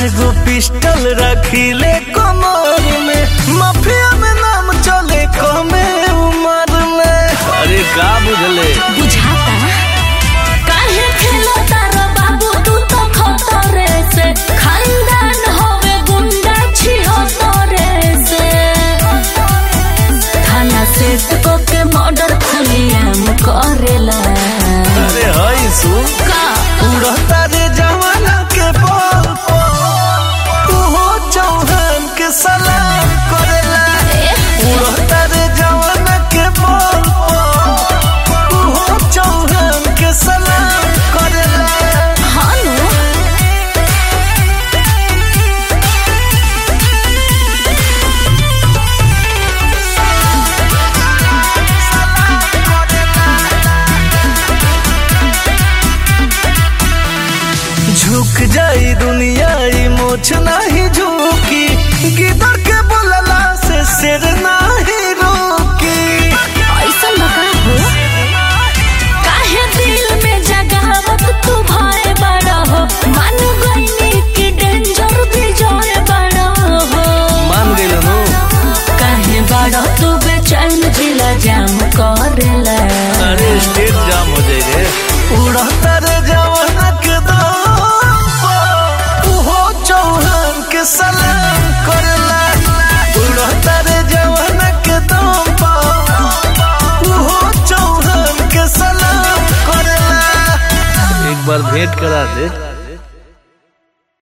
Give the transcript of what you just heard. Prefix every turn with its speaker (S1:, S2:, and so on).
S1: गो pistol रखिले कमर में mafia में नाम चले कमे उम्र में अरे का बुझले
S2: बुझाता काहे खेलता रे बाबू तू तो खतरे से खानदान होवे गुंडा छिहो तोरे से थाना सेट को के मर्डर खुलियाम करेला
S1: अरे हई सुन
S2: का
S1: उड़ता रे जवाना के बोल तू हो चौहान के सलाम करेला उड़ता रे जवाना के बोल तू हो चौहान के सलाम करेला
S2: हानो
S1: झुक जाई दुनिया ई मोछ नाही झुकी गिदर के बोलला से सिर नाही रोकी
S2: ऐसन बका हो काहे दिल में जगावत तू भाई बड़ा हो मान गईनी कि डेंजर भी जोए बड़ा हो
S1: मान गइल नो
S2: काहे बड़ा तू बेचैन जिला जाम करेला
S1: अरे स्टेट जाम हो जाई रे उड़ता रे जवाना के दम तू हो चौहान के सलाम करला उड़ता रे जवाना के दम तू हो चौहान के सलाम करला एक बार भेंट करा दे